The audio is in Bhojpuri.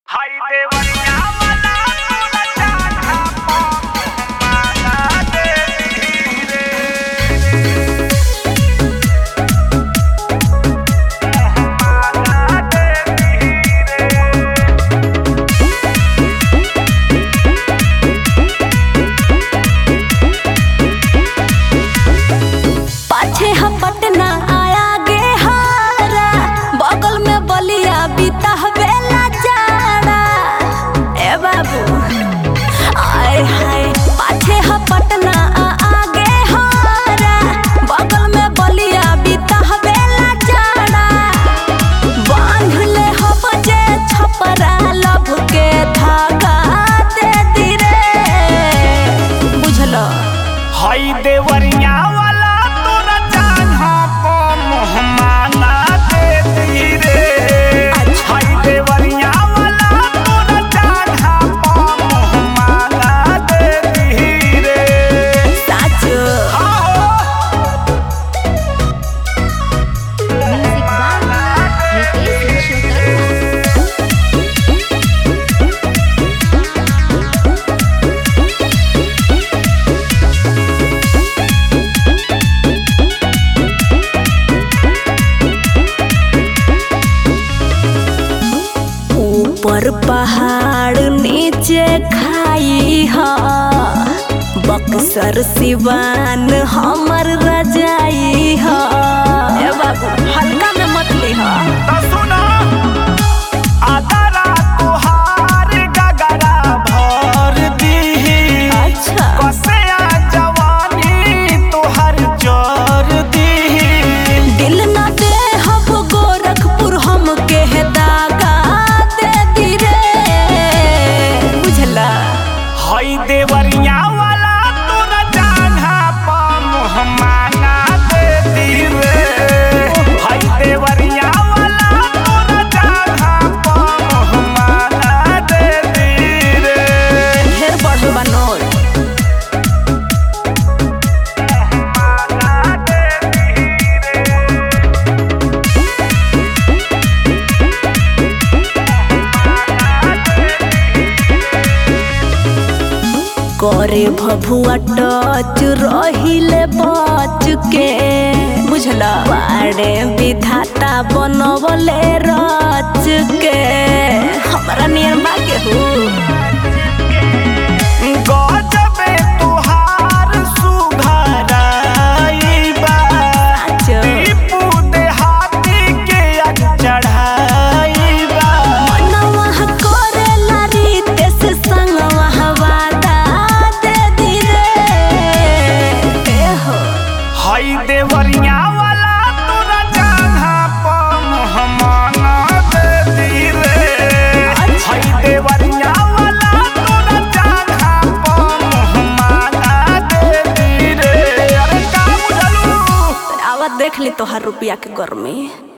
हाय देवरिया वाला तोरा चाहा माला देवी रे माला देवी रे पाछे हम पटना आया गे हारा बगल में बलिया बीता बेला जाड़ा ए बाबू आय हाय पाछे हम पटना आगे हारा बगल में बलिया बीता बेला जाड़ा बांध ले हम जे छपरा लभ के धागा दे दी रे बुझलो हाय देवरिया वाला तोरा चाहा मोहमाना देवी रे हाय देवरिया वाला तोरा चाहा मोहमाना देवी रे साचो आहो म्यूजिक बाय रितेश विश्वकर्मा ऊपर पहाड़ नीचे खाई हा बक्सर सिवान हमर रजाई हा ए बाबू हल्का में मत ले हा त सुना आदरा तोहार गगरा भर दीही अच्छा कसेया जवानी तोहर जर दीही दिल न दे हम गोरखपुर हम के दागा दे दी रे बुझला हई देवरिया वाला तोरा जाना पा मोहमाना दे दी रे हई देवरिया वाला तोरा जाना पा मोहमाना दे दी रे ढेर बढ़ल बा नोट मोहमाना दे दी रे करे भभुआ टच रहिले बच के बुझला बाड़े विधाता बनवले रच के हमरा नियर बा के हो गजबे तोहार सुघराई बा नाचो टीपू देहाती के आज चढ़ाई बा मनवा करेला रीते से संगवा वादा दे दी रे ए हो हई देवरिया वाला तोरा जाना पा मोहमाना दे दी रे हई देवरिया वाला तोरा जाना पा मोहमाना दे दी रे अरे का बुझलू आवत देख ली तोहार रुपया के गर्मी